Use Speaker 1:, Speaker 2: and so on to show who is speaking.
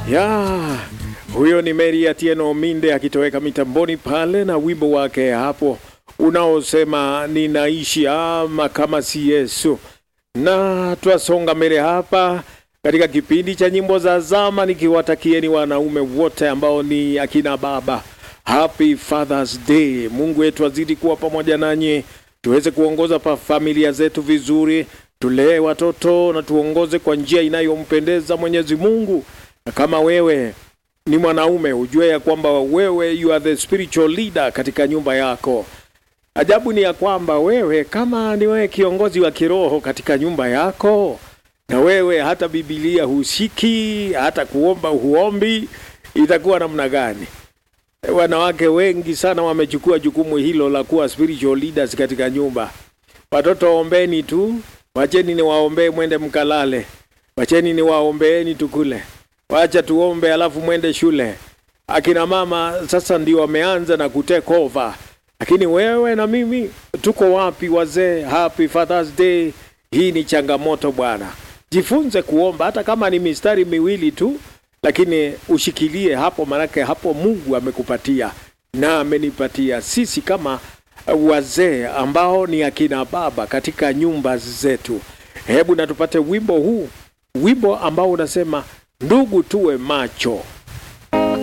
Speaker 1: ya huyo ni Mary Atieno Minde akitoweka mitamboni pale na wimbo wake hapo unaosema ninaishi ama kama si Yesu. Na twasonga mbele hapa katika kipindi cha nyimbo za zama, nikiwatakieni wanaume wote ambao ni akina baba Happy Father's Day. Mungu wetu azidi kuwa pamoja nanyi, tuweze kuongoza pa familia zetu vizuri, tulee watoto na tuongoze kwa njia inayompendeza Mwenyezi Mungu. Na kama wewe ni mwanaume, ujue ya kwamba wewe you are the spiritual leader katika nyumba yako. Ajabu ni ya kwamba wewe kama ni wewe kiongozi wa kiroho katika nyumba yako, na wewe hata Biblia husiki, hata kuomba huombi, itakuwa namna gani? Wanawake wengi sana wamechukua jukumu hilo la kuwa spiritual leaders katika nyumba. Watoto ombeni tu, wacheni ni waombee, mwende mkalale. Wacheni ni waombeeni tukule, wacha tuombe, alafu mwende shule. Akina mama sasa ndio wameanza na kutake over, lakini wewe na mimi tuko wapi wazee? Happy Father's Day. Hii ni changamoto bwana, jifunze kuomba hata kama ni mistari miwili tu lakini ushikilie hapo, manake hapo Mungu amekupatia na amenipatia sisi kama wazee ambao ni akina baba katika nyumba zetu. Hebu na tupate wimbo huu, wimbo ambao unasema ndugu, tuwe macho